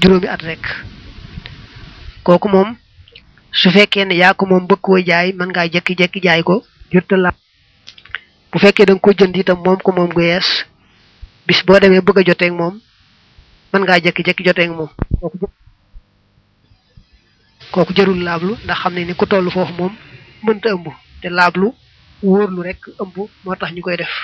juróomi at rek kooku moom su fekkee ne yaa ko moom bëgg koo jaay mën ngaa jekki-jekki jaay ko jurta la bu fekkee da nga ko jënd itam moom ko moom gu yees bis boo demee bëgg a joteeg moom mën ngaa jekki-jekki joteeg moom kooku jërul laablu ndax xam ne ni ku toll foofu moom mënta ëmb te laablu wóorlu rek ëmb moo tax ñu koy def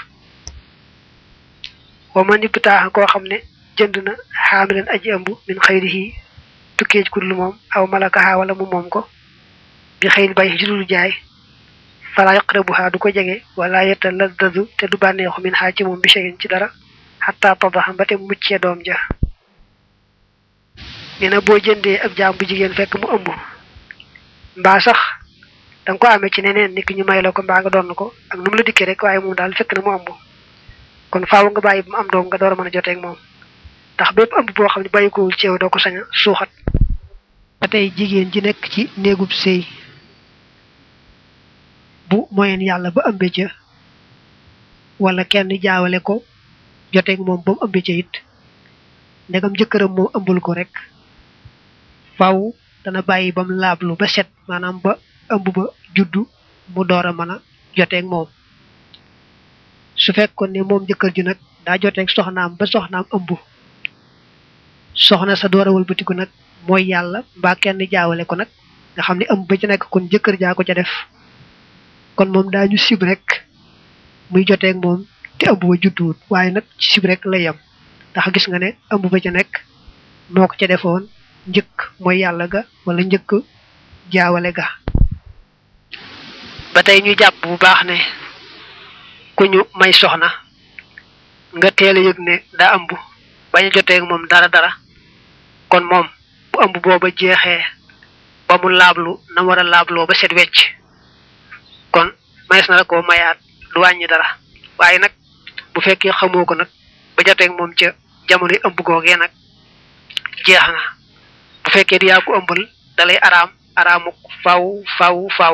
wa man ibtaaxa koo xam ne jënd na xaamilan aji ëmb min xayrihi tukkee ci lu moom aw malakaha wala mu moom ko bi xëyri bay ci dul jaay fala yaqrabuha du ko jege wala yetta laddadu te du bànneexu min xaa ci moom bi shay'in ci dara xataa tadaxa ba te muccee doom ja nee na boo jëndee ab jaam bu jigéen fekk mu ëmb mbaa sax da nga ko amee ci neneen nit ki ñu may la ko mbaa nga doon ko ak nu mu la dikkee rek waaye moom daal fekk na mu ëmb kon faaw nga bàyyi bu mu am doom nga door a mën a joteeg moom ndax bépp ëmb boo xam ne bàyyi ko ci yow doo ko sañ a suuxat ba tey jigéen ji nekk ci néegub sëy bu moyen yàlla ba ëmbe ca wala kenn jaawale ko joteeg moom ba mu ëmbe ca it ndegam jëkkëram moom ëmbul ko rek faaw dana bàyyi ba mu laablu ba set maanaam ba ëmb ba juddu mu door a mën a joteeg moom su fekkoon ne moom jëkkër ji nag daa joteeg soxnaam ba soxnaam ëmb soxna sa door a wëlbatiku nag mooy yàlla mbaa kenn jaawale ko nag nga xam ne ëmb ba ci nekk kon jëkkër jaa ko ca def kon moom daañu sib rek muy joteeg moom te ëmb ba judduwut waaye nag ci sib rek la yem ndax gis nga ne ëmb ba ca nekk moo ko ca defoon njëkk mooy yàlla ga wala njëkk jaawale ga ba tey ñu jàpp bu baax ne ku ñu may soxna nga teel a yëg ne daa ëmb bañ a joteeg moom dara dara kon moom bu ëmb booba jeexee ba mu laablu na war a laabloo ba set wecc kon mayees na la koo mayaat du wàññi dara waaye nag bu fekkee xamoo ko nag ba joteeg moom ca jamono ëmb googee nag jeex na bu fekkee di yaa ko ëmbal dalay araam araamuk faw faw faw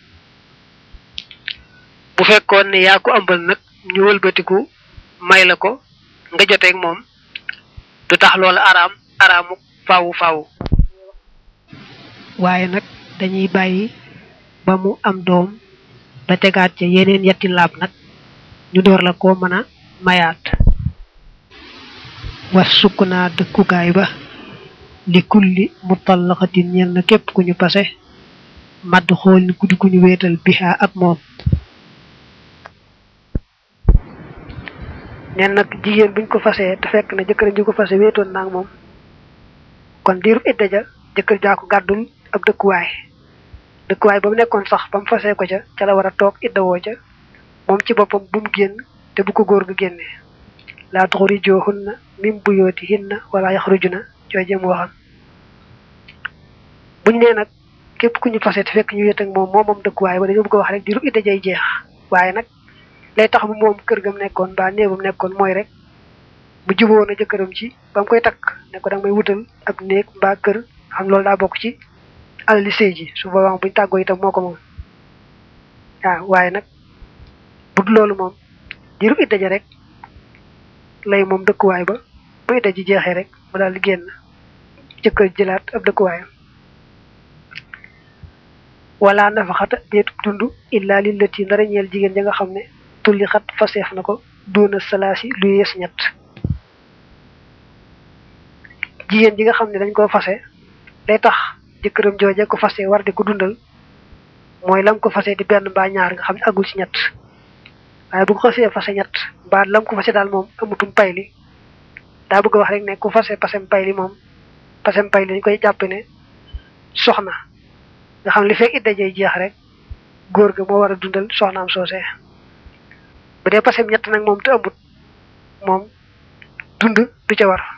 bu fekkoon ne yaa ko ëmbal nag ñu wëlbatiku may la ko nga joteeg moom du tax loolu araam araamuk faw faw waaye nag dañuy bàyyi ba mu am doom ba tegaat ca yeneen yetti laab nag ñu door la ko mën a mayaat was sukk naa dëkkukaay ba li kulli mutallaqatin ñel na képp ku ñu pase madd xool ni guddi ku ñu wéetal bihaa ak moom nen nag jigéen buñ ko fasee te fekk na jëkkër ji ko fase wéetoon naag moom kon diiru idda ja jëkkër jaa ko gàddul ab dëkkuwaay dëkkuwaay ba mu nekkoon sax ba mu fasee ko ca ca la war a toog idda woo ca moom ci boppam bu mu génn te bu ko góor ga génnee laa tuxrijoohunna min buyootihinna wala yaxrujuna jooje mu waxam buñ nee nag képp ku ñu fase te fekk ñu wéet ak moom moom moom dëkkuwaay ba dañoo bëgg a wax rek diiru idda jay jeex waaye nag lay tax mu moom kër gam nekkoon ba néegam nekkoon mooy rek mu juboo na jëkkëram ci ba mu koy takk ne ko danga may wutal ab néeg mbaa kër xam loolu daa bokk ci alali sëy ji su boobaa buñ tàggoo itam moo ko moom waaw waaye nag bu dul loolu moom diiru idda ja rek lay moom dëkkuwaay ba bu idda ji jeexee rek mu daal di génn jëkkër jëlaat ab dëkkuwaayam wala nafaxata deetub dund illa lillati ndara ñeel jigéen ja nga xam ne tulli xat faseef na ko doona salaasi lu yees ñett jigéen ji nga xam ne dañ koo fase day tax jëkkëram jooje ko fase war di ko dundal mooy lam ko fase di benn mbaa ñaar nga xam ne agul ci ñett waaye bu ko xasee fase ñett mbaa lam ko fase daal moom amutum pay li daa bëgg a wax rek ne ku fase pasem pay li moom pasem pay li dañ koy jàpp ne soxna nga xam li fekk idda jay jeex rek góor ga moo war a dundal soxnaam soosee bu dee pasem ñett nag moom te ëmbut moom dund du ca war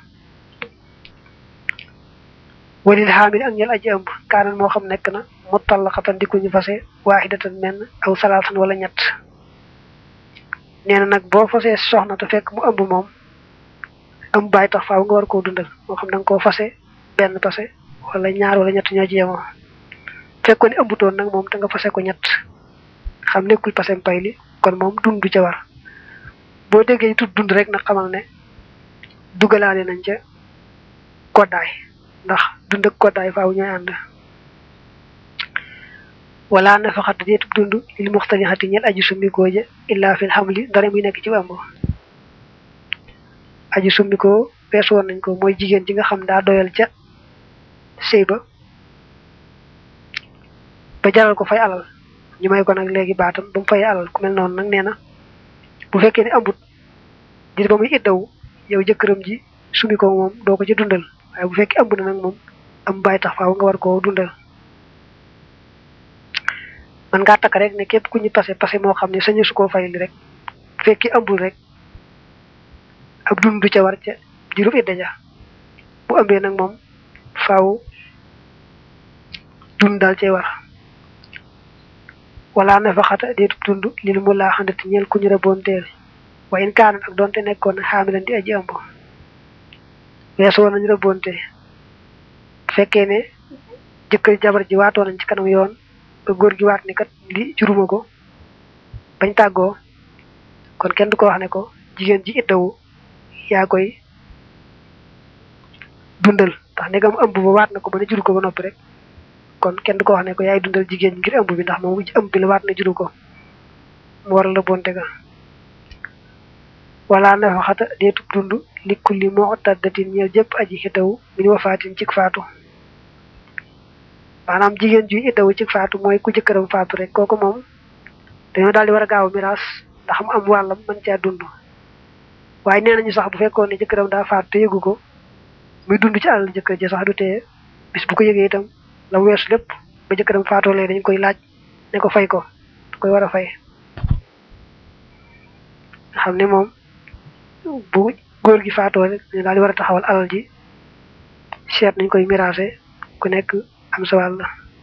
walil xaamil ak ñel aji ëmb kaanan moo xam nekk na mu tallaqatan di ku ñu fase waahidatan menn aw salaatan wala ñett nee na nag boo fasee soxna te fekk mu ëmb moom ëmb bàyyi tax faaw nga war koo dundal moo xam da nga koo fase benn pase wala ñaar wala ñett ñoo ci yemoo fekkoon ne ëmbutoon nag moom te nga fase ko ñett xam nekkul pasem pay li kon moom dund du ca war boo déggee tut dund rek nag xamal ne dugalaale nañ ca koddaay ndax dund ak koddaay faaw ñooy ànd wala nafaxat deetub dund li muxtalixati ñel aji summikoo ja illa fil xamli dara muy nekk ci ëmb aji summikoo weesu woon nañ ko mooy jigéen ji nga xam daa doyal ca sëy ba ba jaral ko fay alal ñu may ko nag léegi baatam ba mu fay alal ku mel noonu nag nee na bu fekkee ne ambut dir ba muy iddaw yow jëkkëram ji sumi ko moom doo ko ci dundal waaye bu fekkee ëmb na nag moom am bàyyi tax faaw nga war koo dundal man ngaa takk rek ne képp ku ñu pase pase moo xam ne sañu su koo fay li rek bu fekkee ëmbul rek ab dund du ca war ca dirub idda ja bu ëmbee nag moom faaw dund daal cay war wala nafaxata deetub dund lil mu laa xandati ñeel ku ñu raboonteel wa in kaanat ak doonte nekkoon na xaamilan di aji ëmb weesu woon nañu rabonte bu fekkee ne jëkkër jabar ji waatoo nañ ci kanam yoon ba góor gi waat ni kat li juruma ko bañ tàggoo kon kenn du ko wax ne ko jigéen ji iddawu yaa koy dundal ndax ndegam ëmb ba waat na ko ba ne juru ko ba noppi rek kon kenn du ko wax ne ko yaay dundal jigéen ngir ëmb bi ndax moom ëmb bi la waat na juru ko mu waral la bonte ga wala nafaxata deetub dund li kulli moo taddatin ñeel jëpp aji xiddawu min wafaatin cik faatu maanaam jigéen ju iddawu cik faatu mooy ku jëkkëram faatu rek kooku moom dañoo daal di war a gaaw miraas ndax mu am wàllam mën caa dund waaye nee nañu sax bu fekkoon ne jëkkëram daa faatu te yëgu ko muy dund ci àll jëkkër ji sax du tee bis bu ko yëgee itam la weesu lépp ba jëkkëram faatoo lee dañ koy laaj ne ko fay ko da koy war a fay nga xam ne moom bu góor gi faatoo rek ñu daal di war a taxawal alal ji seet nañ koy miraase ku nekk am sa wàll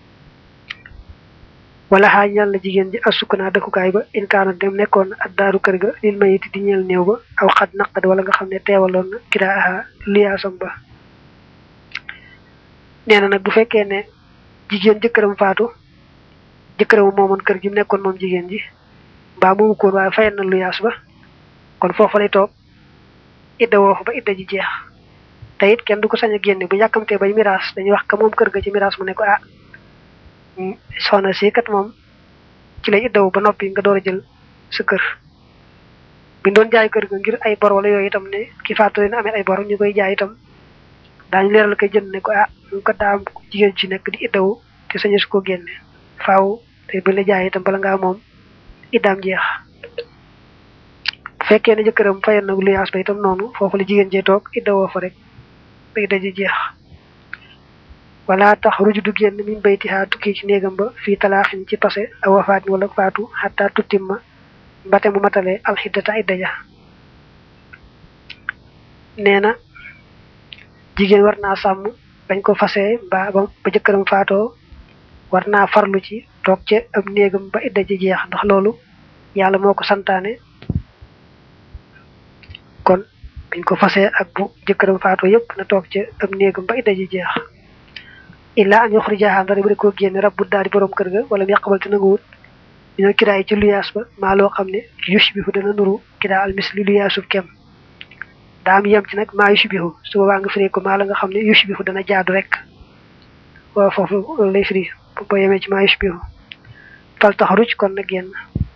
wala xaaj ñal na jigéen ji asukkanaa dëkkukaay ba in kaana dem nekkoon ak daaru kër ga lil mayiti di ñeel néew ba aw xat naqad wala nga xam ne teewaloon na kiraa aha liyaasam ba nee na nag bu fekkee ne jigéen jëkkëram faatu jëkkëram moomoon kër gi mu nekkoon moom jigéen ji mbaa moomu koon waaye fayal na luyaas ba kon foofu lay toog idda woo fa ba idda ji jeex te it kenn du ko sañ a génne bu yàkkamtee bay miraas dañuy wax ka moom kër ga ci miraas mu ne ko ah soxna si kat moom ci lay iddawu ba noppi nga door a jël sa kër bi doon jaay kër ga ngir ay bor wala yooyu itam ne ki faatu leen amee ay bor ñu koy jaay itam daañu leeral koy jënd ne ko ah ñu ko daam jigéen ci nekk di iddawu te sañu su ko génne faaw te bu la jaay itam bala ngaa moom iddaam jeex bu fekkee ne jëkkëram fayal na luyaas ba itam noonu foofu la jigéen jee toog iddawoo fa rek ba idda ji jeex wala tax ruju du génn min bayti xaa tukki ci néegam ba fii talaaxin ci pase a wafaatin wala faatu xataa tuttim ma mbate mu matale alxiddata idda ja nee na jigéen war naa sàmm bañ ko fasee ba ba jëkkëram faatoo war naa farlu ci toog ca ab néegam ba idda ji jeex ndax loolu yàlla moo ko santaane kon biñ ko fasee ak bu jëkkëram faatoo yépp na toog ca ab néegam ba idda ji jeex illa an yuxrijaha ndara bu ko génne rabbu daal di borom kër ga wala mu yàqabal te nanguwut dina kiraay ci luyaas ba maa loo xam ne yushbihu dana nuru kiraa almisli luyaasub kem daa am yem ci nag maa yushbihu su boobaa nga firee ko maa la nga xam ne yushbihu dana jaadu rek waaw foofu loolu lay firi boo yemee ci maa yushbihu fal tax ruj kon na génn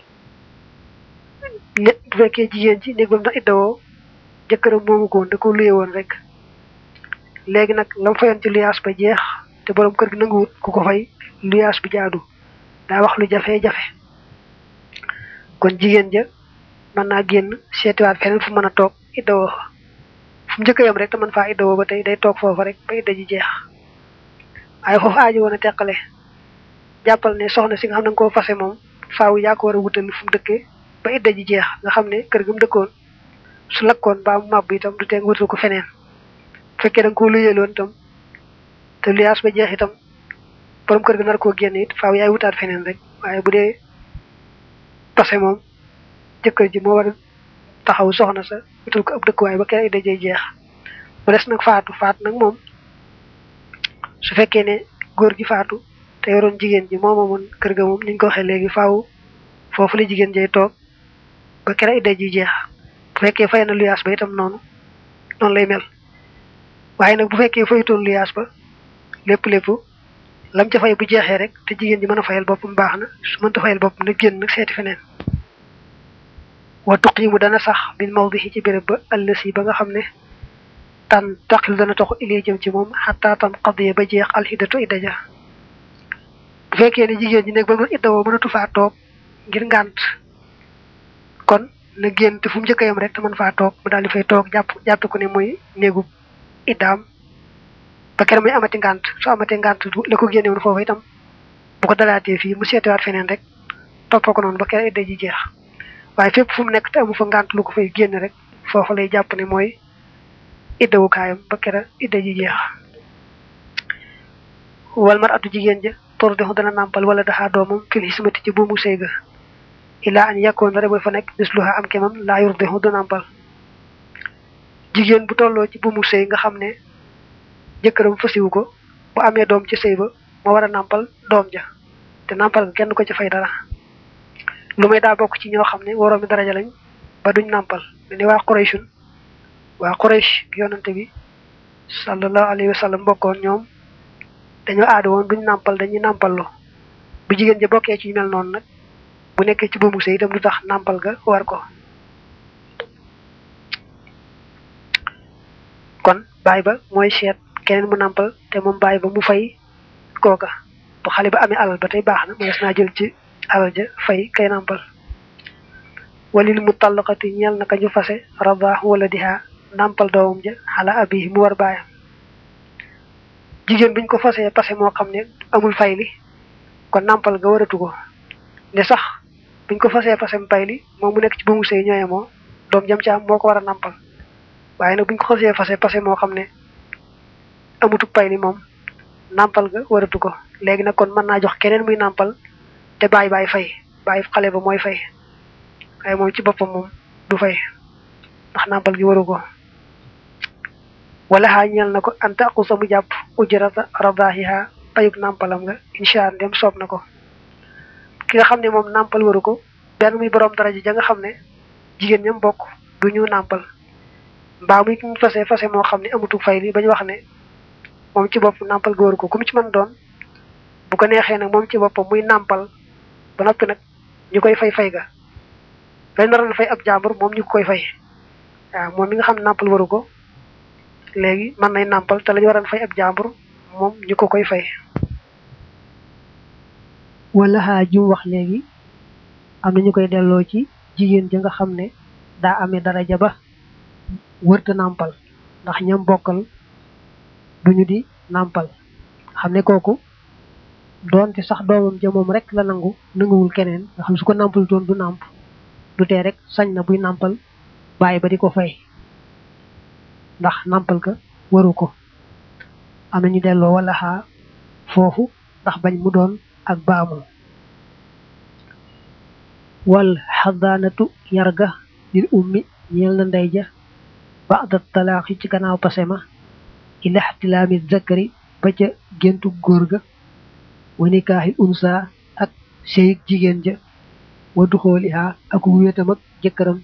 bu fekkee jigéen ci néeg bam na iddawoo jëkkëram moomu ko woon da ko luye woon rek léegi nag lam fayoon ci luyaas ba jeex te borom kër gi nanguwut ku ko fay luyaas bi jaadu daa wax lu jafe-jafe kon jigéen ja mën naa génn seetiwaat feneen fu mën a toog iddawoo fu mu njëkk yam rek te mën faa iddawoo ba tey day toog foofa rek ba idda ji jeex waaye foofu aajo woon a teqale jàppal ne soxna si nga xam ne nga koo fase moom faaw yaa ko war a wutal fu mu dëkkee ba idda ji jeex nga xam ne kër gi mu dëkkoon su lakkoon baa mu màbb itam du tee nga wutal ko feneen bu fekkee da nga koo luyeeloon itam te luyaas ba jeex itam borom kër gi nar koo génn it faaw yaay wutaat feneen rek waaye bu dee pase moom jëkkër ji moo war a taxaw soxna sa wutal ko ab dëkkuwaay ba kere idda jey jeex mu des nag faatu faatu nag moom su fekkee ne góor gi faatu te yoroon jigéen ji moo moomoon kër ga moom ni ñu ko waxee léegi faaw foofu la jigéen jey toog ba kere idda ji jeex bu fekkee fay na luyaas ba itam noonu noonu lay mel waaye nag bu fekkee fayutoon luyaas ba lépp lépp lam ca fay bu jeexee rek te jigéen ji mën a fayal boppam baax na su mënta fayal boppam nag génn nag seeti feneen wa tuqiimu dana sax bil mawdihi ci béréb ba ëllësi ba nga xam ne tan taqil dana taxu ilay jëm ci moom xataa tam xadiya ba jeex alxidatu idda ja bu fekkee ne jigéen ji nekk ba mu idda woo mënatu faa toog ngir ngànt kon na génn te fu mu njëkk a yam rek te mën faa toog mu daal di fay toog jàpp jàpp ko ne mooy néegu iddaam ba keroog muy amati ngànt su amatee ngànt la ko génne woon foofu itam bu ko dalaatee fii mu seetiwaat feneen rek toppoo ko noonu ba keroog idda ji jeex waaye fépp fu mu nekk te amu fa ngànt lu ko fay génn rek foofu lay jàpp ne mooy iddawukaayam ba keroog idda ji jeex wal mar atu jigéen ja tor dexu dana nàmpal wala daxaa doomam fil xismati ci buumu sëy ga ilaa an yàkkoon rek ba fa nekk misluha am kemam laa yur dexu du nàmpal jigéen bu tolloo ci buumu sëy nga xam ne jëkkëram fasiwu ko bu amee doom ci sëy ba moo war a nàmpal doom ja te nàmpal ga kenn ko ci fay dara lu may daa bokk ci ñoo xam ne waroomi daraja lañ ba duñ nàmpal ni waa Qurayshun waa Quraysh yonante bi sallallahu alayhi wa sallam bokkoon ñoom dañoo aada woon duñ nàmpal dañuy nàmpallu bu jigéen ja bokkee ci mel noonu nag bu nekkee ci buumu sëy itam du tax nàmpal ga war ko kon baay ba mooy seet keneen mu nàmpal te moom baay ba mu fay kooka bu xale ba amee alal ba tey baax na mënees naa jël ci alal ja fay kay nàmpal walil mu tallaqati ñeel naka ñu fase rabaax wala diha nàmpal doomam ja xala abi mu war baayam jigéen buñ ko fasee pase moo xam ne amul fayli kon nàmpal ga waratu ko ne sax buñ ko fasee pasem payli moom mu nekk ci ba mu sëy ñooye moo doom jam ci am moo ko war a nàmpal waaye nag buñ ko xasee fase pase moo xam ne amutu payli moom nàmpal ga waratu ko léegi nag kon mën naa jox keneen muy nàmpal te baay baay fay baay xale ba mooy fay waaye moom ci boppam moom du fay ndax nàmpal gi waru ko wala xaa ñeel na ko anta aqusa mu jàpp ujrata radaahiha payug nàmpalam nga incha allah dem soob na ko ki nga xam ne moom nàmpal waru ko benn muy borom daraja ja nga xam ne jigéen ñam bokk du ñu nàmpal mbaa muy ñu fase fase moo xam ne amutu fay li ba ñu wax ne moom ci bopp nàmpal ga waru ko ku mu ci mën doon bu ko neexee nag moom ci boppam muy nàmpal ba noppi nag ñu koy fay fay ga dañ naroon fay ab jàmbur moom ñu koy fay waaw moom mi nga xam ne nàmpal waru ko léegi mën nay nàmpal te la ñu waroon fay ab jàmbur moom ñu ko koy fay. wala xaa jum wax léegi am na ñu koy delloo ci jigéen ja nga xam ne daa amee daraja ba wërta nàmpal ndax ñam bokkal duñu di nàmpal xam ne kooku doonte sax doomam ja moom rek la nangu nanguwul keneen nga xam su ko nàmpal doon du nàmp du tee rek sañ na buy nàmpal bàyyi ba di ko fay ndax nàmpal ka waru ko am na ñu delloo wala xaa foofu ndax bañ mu doon ak baamu wal xadaanatu yarga lil ummi ñeel na ndey ja ba'da talaaxi ci gannaaw pasema ila ixtilaami zakari ba ca géntu góor ga wa nikaaxi unsa ak seyig jigéen ja wa duxooliha ak wéetam ak jëkkëram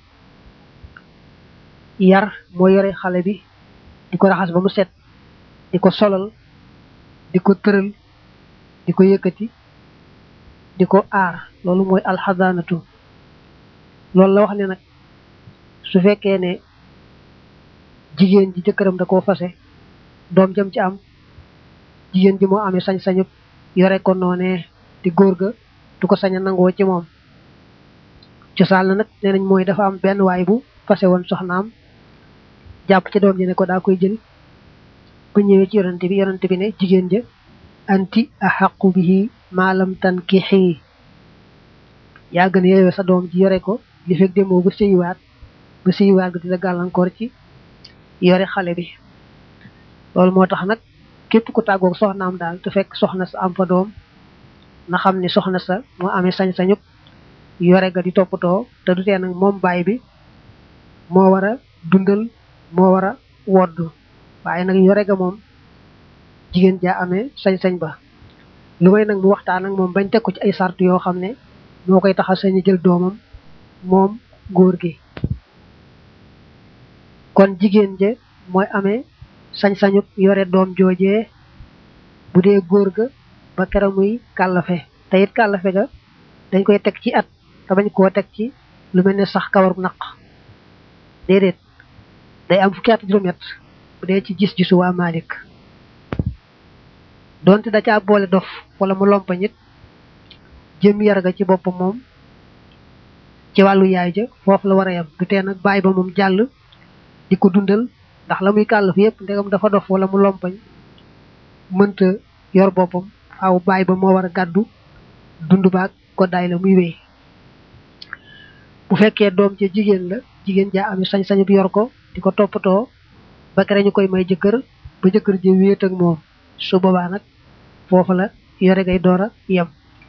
yar moo yore xale bi di ko raxas ba mu set di ko solal di ko tëral di ko yëkkati di ko aar loolu mooy alxadaanatu loolu la wax ne nag su fekkee ne jigéen ji jëkkëram da koo fase doom jëm ci am jigéen ji moo amee sañ-sañu yore ko noonee di góor ga du ko sañ a nangoo ci moom cosaan la nag nee nañ mooy dafa am benn waay bu fase woon soxnaam jàpp ci doom ji ne ko daa koy jël bu ñëwee ci yonante bi yonante bi ne jigéen ja anti axaqu bihi maalam tan ki xii yaa gën yeeyoo sa doom ji yore ko li fekk demoo ba sëyiwaat ba sëyiwaat ga dina gàllankoor ci yore xale bi loolu moo tax nag képp ku tàggoog soxnaam daal te fekk soxna sa am fa doom na xam ni soxna sa moo amee sañ-sañub yore ga di toppatoo te du tee nag moom baay bi moo war a dundal moo war a wodd waaye nag yore ga moom jigéen jaa amee sañ-sañ ba lu may nag mu waxtaan ak moom bañ teg ko ci ay sart yoo xam ne moo koy tax a sañ jël doomam moom góor gi kon jigéen je mooy amee sañ-sañu yore doom joojee bu dee góor ga ba kera muy kàllafe te it kàllafe ga dañ koy teg ci at te bañ koo teg ci lu mel ne sax kawaru naq déedéet day am fukki at juróom-ñett bu dee ci gis-gisu waa Malik donte da caa boole dof wala mu lompañ it jëm yar ga ci boppam moom ci wàllu yaay ja foofu la war a yem du tee nag bàyyi ba moom jàll di ko dundal ndax la muy kàllaf yépp ndegam dafa dof wala mu lompañ mënta yor boppam faaw bàyyi ba moo war a gàddu dund baag koddaay la muy wéy bu fekkee doom ca jigéen la jigéen jaa ami sañ-sañ bi yor ko di ko toppatoo ba kere ñu koy may jëkkër ba jëkkër ji wéet ak moom su boobaa nag foofa la yore ngay door a yem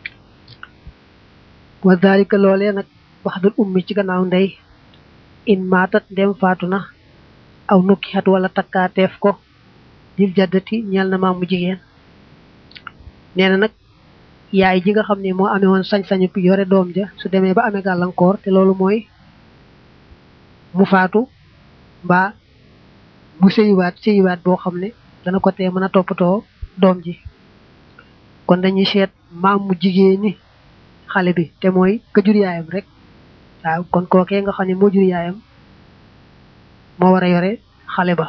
wa dalika loolee nag wax dul ummi ci gannaaw ndey in maatat ndem faatu na aw nukki xat wala takkaateef ko dil jaddati ñeel na maamu jigéen nee na nag yaay ji nga xam ne moo amee woon sañ-sañu bi yore doom ja su demee ba amee gàllankoor te loolu mooy mu faatu mbaa mu sëyiwaat sëyiwaat boo xam ne dana ko tee mën a toppatoo doom ji kon dañuy seet maam mu jigéen ni xale bi te mooy ka jur yaayam rek waaw kon kookee nga xam ne moo jur yaayam moo war a yore xale ba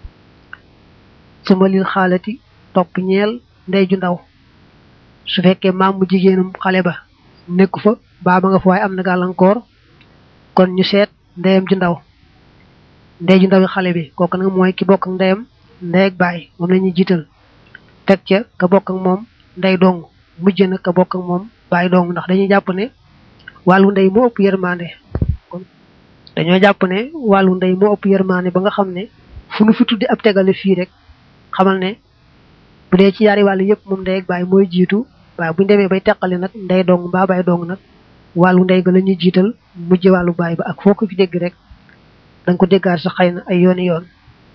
suma lil xaalati topp ñeel ndey ju ndaw su fekkee maam mu jigéenum xale ba nekku fa baa ba nga fa waaye am na gàllankoor kon ñu seet ndeyam ju ndaw ndey ju ndaw xale bi kooku nag mooy ki bokk ak ndeyam ndey ak baay moom la ñuy jiital teg ca ka bokk ak moom ndey dong mujj na ka bokk ak moom baay dong ndax dañuy jàpp ne wàllu ndey moo ëpp yërmande kon dañoo jàpp ne wàllu ndey moo ëpp yërmande ba nga xam ne fu nu fi tuddi ab tegale fii rek xamal ne bu dee ci yaari wàllu yëpp moom ndey ak baay mooy jiitu waaye buñu demee bay teqali nag ndey dong mbaa baay dong nag wàllu ndey ga la ñuy jiital mujj wàllu baay ba ak foo ko fi dégg rek danga ko déggaat sax xëy na ay yooni yoon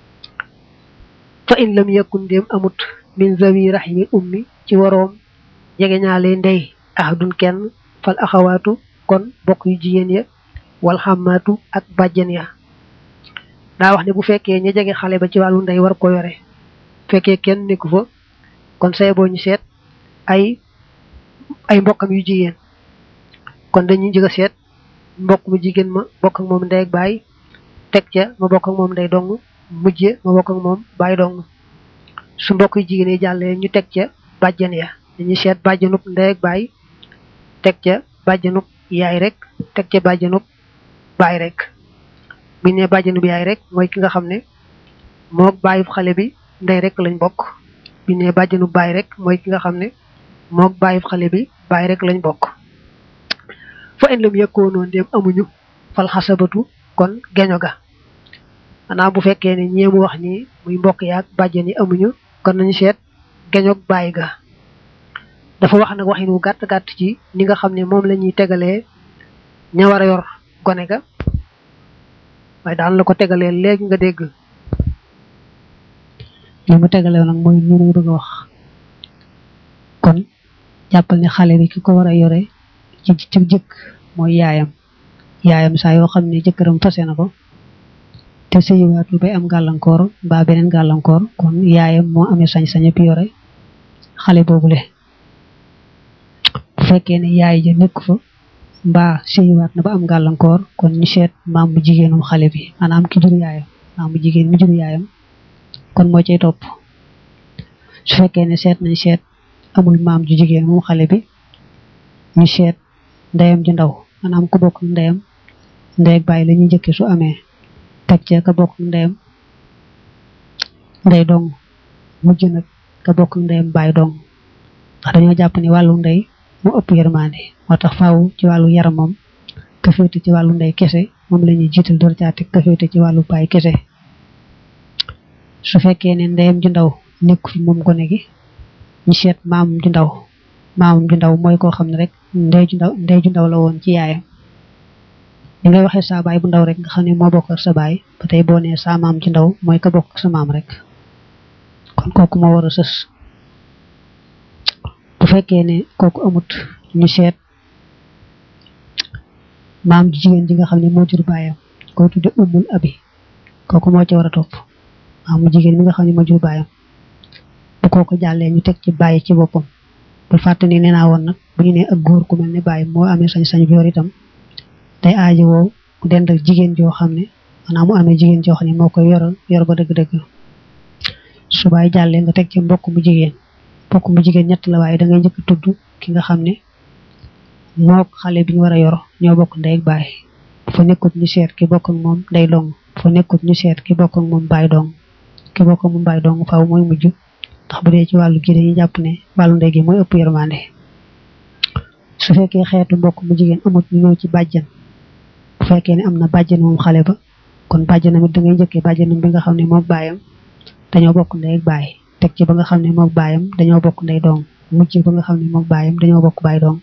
fa in lam yakun ndéem amut min zawi rahimi ummi ci waroom jege ñaale ndey ahadun kenn fal axawaatu kon bokk yu jigéen ya wal xamaatu ak bàjjen ya daa wax ne bu fekkee ña jege xale ba ci wàllu ndey war ko yore fekkee kenn nekku fa kon say boo ñu seet ay ay mbokkam yu jigéen kon dañuy njëkk a seet mbokk mu jigéen ma bokk ak moom ndey ak baay teg ca ma bokk ak moom ndey dong mujje ma bokk ak moom baay dong su mbokk yu jigéen yi jàllee ñu teg ca bàjjen ya dañuy seet bàjjenub ndey ak baay teg ca bàjjenub yaay rek teg ca bàjjenub baay rek bu ñu nee bàjjenub yaay rek mooy ki nga xam ne moo bàyyi xale bi ndey rek lañ bokk bu ñu nee bàjjenub baay rek mooy ki nga xam ne moo bàyyi xale bi baay rek lañ bokk fa in lam yëkkoonoo ndéem amuñu fal xasabatu kon geño ga xanaa bu fekkee ne ñeemu wax ni muy mbokk yaag bàjjen yi amuñu kon nañu seet geñoog bàyyi ga dafa wax nag waxin wu gàtt gàtt ci ni nga xam ne moom la ñuy tegalee ña war a yor gone ga waaye daan la ko tegalee léegi nga dégg li mu tegalee nag mooy ñu mu bëgg a wax kon jàppal ne xale bi ki ko war a yore ci ci jëkk mooy yaayam yaayam saa yoo xam ne jëkkëram fase na ko te sëyiwaatul bay am gàllankoor mbaa beneen gàllankoor kon yaayam moo amee sañ-sañ bi yore xale boobule bu fekkee ne yaay ja nekk fa mbaa sëyiwaat na ba am gàllankoor kon ñu seet maam bu jigéenum xale bi maanaam ki jur yaayam maam bu jigéen mi jur yaayam kon moo cay topp su fekkee ne seet nañ seet amul maam ju jigéen moom xale bi ñu seet ndeyam ju ndaw maanaam ku bokk ndeyam ndey ak bàyyi la ñuy njëkke su amee teg ca ka bokk ndeyam ndey dong mujj nag ka bokk ndeyam bàyyi dong ndax dañoo jàpp ni wàllu ndey mu ëpp yërmande moo tax faaw ci wàllu yaramam ka féete ci wàllu ndey kese moom la ñuy jiital door caa teg ka féete ci wàllu baay kese su fekkee ne ndeyam ju ndaw nekk fi moom gone gi ñu seet maamam ju ndaw maamam ju ndaw mooy koo xam ne rek ndey ju ndaw ndey ju ndaw la woon ci yaayam li ngay waxee sa baay bu ndaw rek nga xam ne moo bokk ak sa baay ba tey boo nee sa maam ju ndaw mooy ka bokk ak sa maam rek kon kooku moo war a sës bu fekkee ne kooku amut ñu seet maam ju jigéen ji nga xam ne moo jur baayam koy tudde umul abi kooku moo ci war a topp maam mu jigéen mi nga xam ne moo jur baayam bu bu kooku jàllee ñu teg ci bàyyi ci boppam bul fàtte ni nee naa woon nag bu ñu nee ak góor ku mel ne bàyyi moo amee sañ-sañ bi yor itam day aaji woo mu dend ak jigéen joo xam ne maanaam mu amee jigéen joo xam ne moo koy yoral yor ba dëgg-dëgg su bàyyi jàllee nga teg ci mbokk mu jigéen mbokk mu jigéen ñett la waaye da ngay njëkk tudd ki nga xam ne mook xale bi ñu war a yor ñoo bokk ndey ak baay bu fa nekkut ñu seet ki bokk ak moom day dong bu fa nekkut ñu seet ki bokk ak moom baay dong ki bokk ak moom baay dong faaw mooy mujj ndax bu dee ci wàllu gi dañuy jàpp ne wàllu ndey gi mooy ëpp yërmande su fekkee xeetu mbokk mu jigéen amut ñu ñëw ci bàjjan bu fekkee ne am na bàjjan moom xale ba kon bàjjanam it da ngay njëkkee bàjjanam bi nga xam ne moom baayam dañoo bokk ndey ak baay teg ci ba nga xam ne moom baayam dañoo bokk ndey dong mujj ba nga xam ne moom baayam dañoo bokk baay dong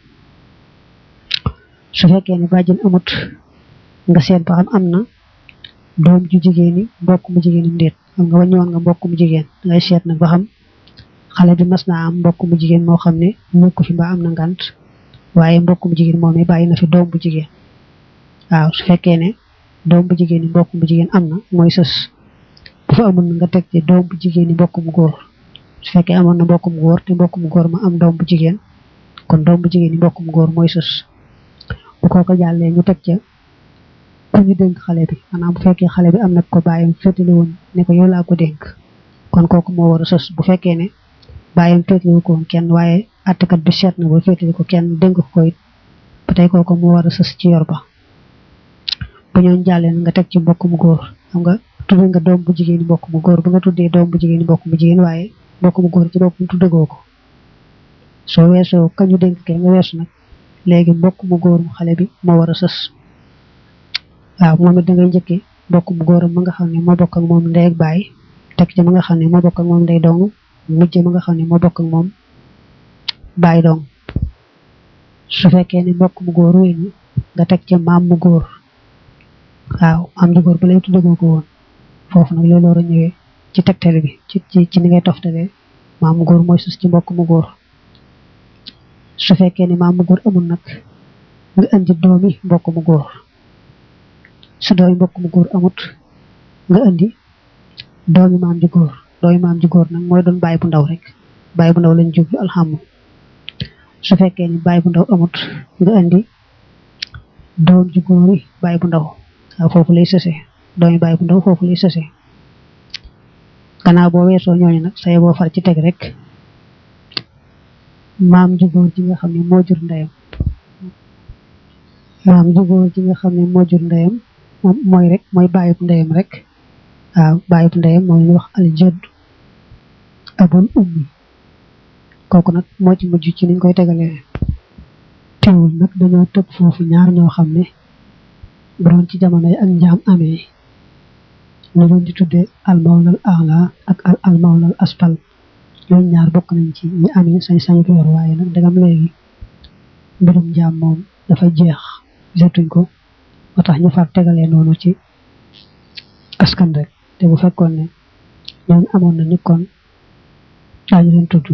su fekkee ne bàjjan amut nga seet ba xam am na doom ju jigéen yi mbokk mu jigéenam déet xam nga wàññiwoon nga mbokk mu jigéen ngay seet nag ba xam xale bi mas naa am mbokk mu jigéen moo xam ne nekku fi mbaa am na ngant waaye mbokk mu jigéen moom bàyyi na fi doom bu jigéen waaw su fekkee ne doom bu jigéen yi mbokk mu jigéen am na mooy sës bu fa amul nga teg ci doom bu jigéen yi mbokk mu góor su fekkee amoon na mbokk mu góor te mbokk mu góor ma am doom bu jigéen kon doom bu jigéen yi mbokk mu góor mooy sës bu kooko jàllee ñu teg ca ku ñu dénk xale bi maanaam bu fekkee xale bi am na ko bàyyam féetali woon ne ko yow laa ko dénk kon kooku moo war a sës bu fekkee ne bàyyam féetali ko woon kenn waaye attekat bi seet na ba féetali ko kenn dénk ko it ba tey kooku moo war a sës ci yor ba bu ñooñ jàllee nga teg ci mbokk mu góor xam nga tuddee nga doom bu jigéen mbokk mu góor ba nga tuddee doom bu jigéen mbokk mu jigéen waaye mbokk mu góor ci boppam tuddagoo ko soo weesoo kañu dénk kee nga weesu nag léegi mbokk mu góor mu xale bi moo war a sës waaw moom it da ngay njëkkee mbokk mu góoram ma nga xam ne moo bokk ak moom ndey ak baay teg ci ma nga xam ne moo bokk ak moom ndey dong mujj ma nga xam ne moo bokk ak moom baay dong su fekkee ne mbokk mu góor wéy na nga teg ca maam mu góor waaw maam mu góor ba lay tuddagoo ko woon foofu nag loolu war a ñëwee ci tegtale bi ci ci ci ni ngay toftalee maam mu góor mooy sus ci mbokk mu góor su fekkee ne maam mu góor amul nag nga indi doomi mbokk mu góor su doomi mbokk mu góor amut nga indi doomi maam ji góor doomi maam ji góor nag mooy doon baay bu ndaw rek baay bu ndaw lañ jublu alxamu su fekkee ni baay bu ndaw amut nga indi doom ji góor yi baay bu ndaw waaw foofu lay sëse doomi baay bu ndaw foofu lay sëse gannaaw boo weesoo ñooñu nag say boo far ci teg rek maam ju góor ji nga xam ne moo jur ndeyam maam ju góor ji nga xam ne moo jur ndeyam moom mooy rek mooy bàyyib ndeyam rek waaw bàyyib ndeyam moom ñu wax al jadd abul ummi kooku nag moo ci mujj ci niñ koy tegalee teewul nag dañoo tëb foofu ñaar ñoo xam ne bu doon ci jamono yi ak njaam amee ñu doon di tuddee al mawlal ala ak al al mawlal aspal ñooñu ñaar bokk nañ ci ñi amee sañ-sañ ko yor waaye nag dagam léegi mbirum njaam moom dafa jeex jotuñ ko ba tax ñu far tegalee noonu ci askan rek te bu fekkoon ne ñooñu amoon nañu kon daañu leen tudd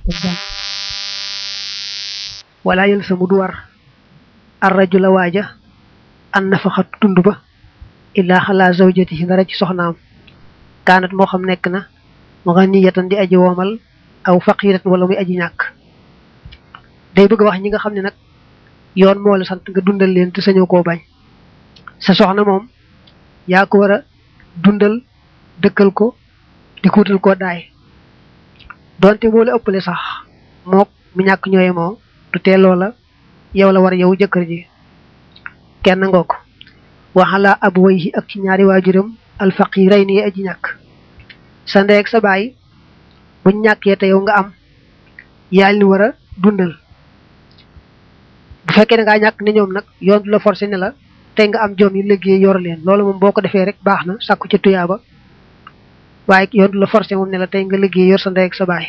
wala yël sa mu du war ar rajula waaja an nafaxat tund ba illaa xalaa zawjatihi dara ci soxnaam kaanat moo xam nekk na mu nga niyatan di aji woomal aw faqiratan wala muy aji ñàkk day bëgg wax ñi nga xam ne nag yoon moo la sant nga dundal leen te sañoo koo bañ sa soxna moom yaa ko war a dundal dëkkal ko di kuutal koo daay donte moo la ëppale sax mook mi ñàkk ñooye moo du tee loola yow la war yow jëkkër ji kenn ngoo ko waxala ab wayhi ak ci ñaari waajuram alfaqiray ni aji ñàkk sa ndey ak sa baay buñ ñàkkee te yow nga am yaa ni war a dundal bu fekkee ne ngaa ñàkk ne ñoom nag yoon du la forcé ne la tey nga am joom yi liggéey yor leen loolu moom boo ko defee rek baax na sàkku ci tuyaaba waaye yoon du la forcé moom ne la tey nga liggéey yor sa ndey ak sa baay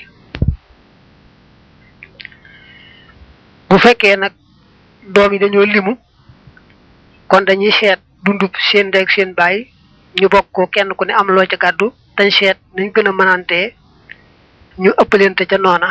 bu fekkee nag doom yi dañoo limu kon dañuy seet dundub seen ndey ak seen baay ñu bokk ko kenn ku ne am loo ca gàddu dañ seet nañ gën a mënantee ñu ëppalente ca noona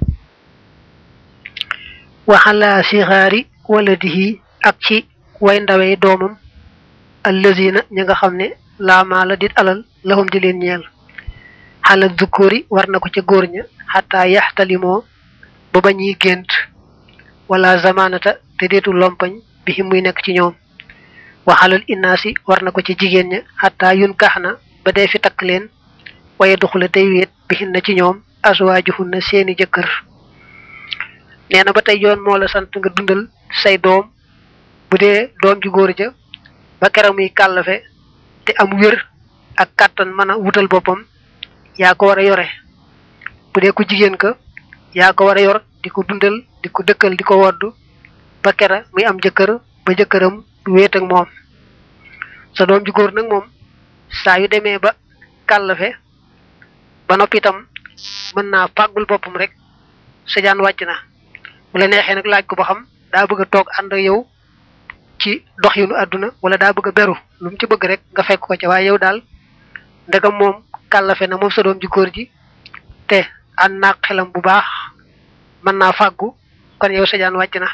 waxala sixaari waladihi ak ci way ndawee doomam allazina ñi nga xam ne laamaa la dit alal lahum di leen ñeel xala dukuri war na ko ca góor ña xataa yaxtalimoo ba ba ñuy gént wala zamanata te deetu lompañ bi muy nekk ci ñoom waxalal innaasi war na ko ci jigéen ña xataa yun kax na ba dee fi takk leen waaye duxula tey wéet bihin na ci ñoom aswaajuhun na seeni jëkkër nee na ba tey yoon moo la sant nga dundal say doom bu dee doom ju góor ja ba keroog muy kàllafe te am wér ak kàttan mën a wutal boppam yaa ko war a yore bu dee ku jigéen ka yaa ko war a yor di ko dundal di ko dëkkal di ko woddu ba kera muy am jëkkër ba jëkkëram wéet ak moom sa doom ju góor nag moom saa yu demee ba kàllafe ba noppi itam mën naa fàggul boppam rek sa jaan wàcc na bu la neexee nag laaj ko ba xam daa bëgg a toog ànd ak yow ci doxinu àdduna wala daa bëgg a beru lu mu ci bëgg rek nga fekk ko ca waaye yow daal ndegam moom kàllafe na moom sa doom ji góor ji te ànd naa xelam bu baax mën naa fàggu kon yow sa jaan wàcc na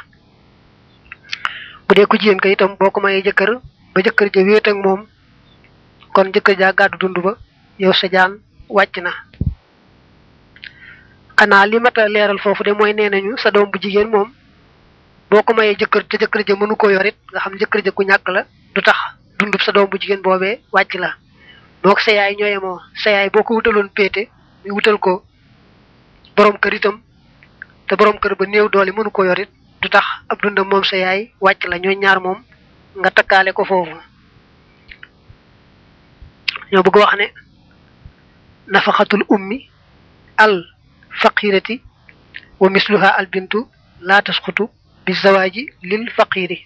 bu dee ku jigéen ka itam boo ko mayee jëkkër ba jëkkër ja wéet ak moom kon jëkkër jaa gàddu dund ba yow sa jaan wàcc na xanaa li mat a leeral foofu de mooy nee nañu sa doom bu jigéen moom boo ko mayee jëkkër te jëkkër ja mënu ko yorit nga xam jëkkër ja ku ñàkk la du tax dundub sa doom bu jigéen boobee wàcc la mook sa yaay ñooye moo sa yaay boo ko wutaloon péete muy wutal ko borom kër itam te borom kër ba néew doole mënu ko yorit du tax ab dundam moom sa yaay wàcc la ñooy ñaar moom nga takkaale ko foofu ñoo bëgg wax ne nafaxatul ummi al faqirati wa misluha al bintu laa tasqutu bi zawaaji lil faqiri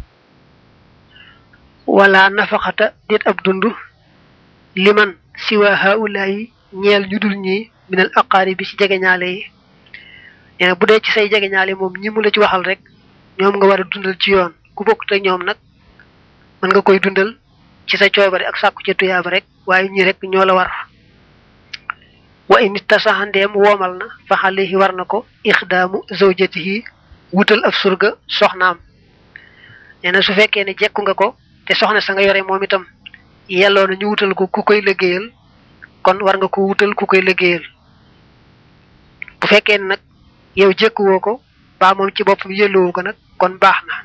wala nafaxata déet ab dund liman siwa haulayi ñeel ñu dul ñi minal aqaari bi ci jegeñaale yi nee na bu dee ci say jegeñaale moom ñi mu la ci waxal rek ñoom nga war a dundal ci yoon ku bokk te ñoom nag mën nga koy dundal ci sa coobare ak sàkku ca tuyaaba rek waaye ñi rek ñoo la war wa in tasaxandeem woomal na fa xalehi war na ko ixdaamu zawjatihi wutal ab surga soxnaam nee na su fekkee ne jekku nga ko te soxna sa nga yore moom itam yelloo na ñu wutal ko ku koy liggéeyal kon war nga ko wutal ku koy liggéeyal bu fekkee ne nag yow jekkuwoo ko baa moom ci boppam yelloowu ko nag kon baax na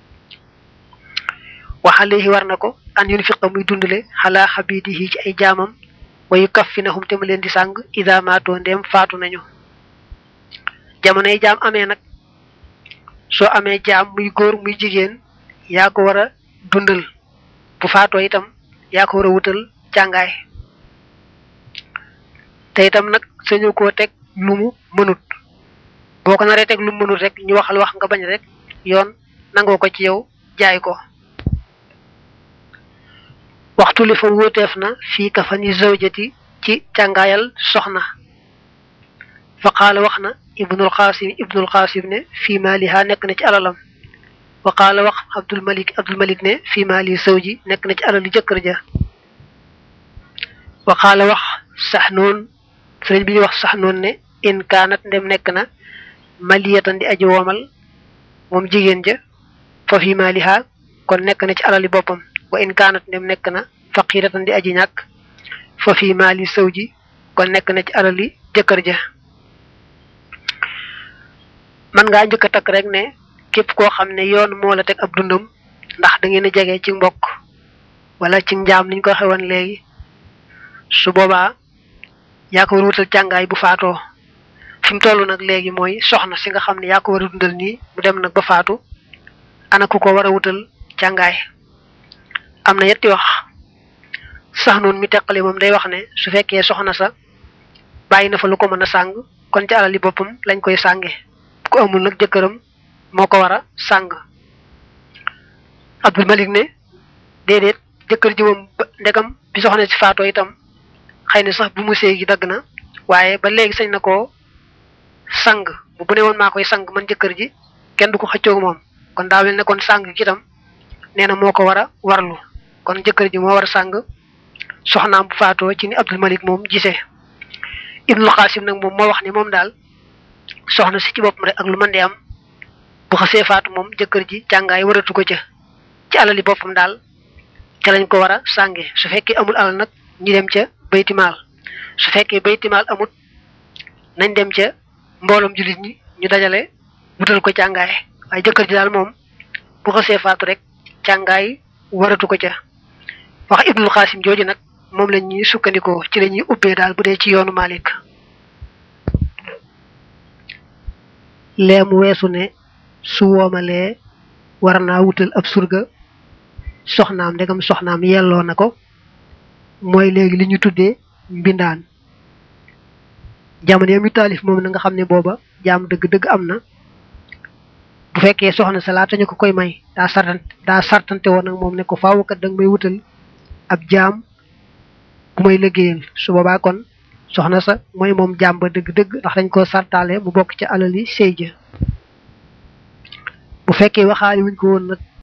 waxalehi war na ko an yunfiqa muy dundale xalaa xabidihi ci ay jaamam wayu kaffinahum te mu leen di sàng ida maatoo ndeem faatu nañu jamono yi jaam amee nag soo amee jaam muy góor muy jigéen yaa ko war a dundal bu faatoo itam yaa ko war a wutal càngaay te itam nag sañu koo teg lu mu mënut boo ko naree teg lu mu mënut rek ñu waxal wax nga bañ rek yoon nangoo ko ci yow jaay ko waxtu li fa wóoteef na fii ka fani zawjati ci càngaayal soxna fa qaala wax na ibnul qasim ibnul qasim ne fii maaliha nekk na ci alalam wa qaala wax abdul malik abdul malik ne fii maali zawji nekk na ci alali jëkkër ja wa qaala wax sax noon sëriñ bi ñuy wax sax noon ne in kaanat ndem nekk na maliyatan di aji woomal moom jigéen ja fa fii maaliha kon nekk na ci alali boppam wa in kaanat ndem nekk na faqiratan di aji ñàkk fa fii maali sawji kon nekk na ci alali jëkkër ja man ngaa njëkk a takk rek ne képp koo xam ne yoon moo la teg ab dundam ndax da ngeen a jege ci mbokk wala ci njaam niñ ko xewoon léegi su boobaa yaa ko war a wutal càngaay bu faatoo fi mu toll nag léegi mooy soxna si nga xam ne yaa ko war a dundal nii mu dem nag ba faatu ana ku ko war a wutal càngaay am na yetti wax sax noonu mi teqale moom day wax ne su fekkee soxna sa bàyyi na fa lu ko mën a sàng kon ci alali boppam lañ koy sànge ku amul nag jëkkëram moo ko war a sàng Abdul Malik ne déedéet jëkkër ji moom ndegam bi soxna si faatoo itam xëy na sax bu mu séy gi dagg na waaye ba léegi sañ na koo sang bu bu ne woon maa koy sang man jëkkër ji kenn du ko xëccoog moom kon daa mel ne kon sang gi itam nee na moo ko war a warlu kon jëkkër ji moo war a sàng soxnaam bu faatoo ci ni Abdul Malik moom gisee Ibnul Qasim nag moom moo wax ni moom daal soxna si ci boppam rek ak lu mën di am bu xasee faatu moom jëkkër ji càngaay waratu ko ca ci alali boppam daal ca lañ ko war a sànge su fekkee amul alal nag ñu dem ca baytimaal su fekkee baytimaal amut nañ dem ca mbooloom jullit ñi ñu dajale wutal ko càngaay waaye jëkkër ji daal moom bu xasee faatu rek càngaay waratu ko ca wax ibnul xaasim jooju nag moom la ñuy sukkandikoo ci la ñuy ubbee daal bu dee ci yoonu Malik lee mu weesu ne su woomalee war naa wutal ab surga soxnaam ndegam soxnaam yelloo na ko mooy léegi li ñu tuddee mbindaan jamono yami taalif moom na nga xam ne booba jaam dëgg-dëgg am na bu fekkee soxna sa laata ñu ko koy may daa sartan daa sartante woon nag moom ne ko faaw kat danga may wutal ab jaam bu may liggéeyal su boobaa kon soxna sa mooy moom jaam ba dëgg-dëgg ndax dañ koo sartaale mu bokk ca alali sëy ja bu fekkee waxaali wuñ ko woon nag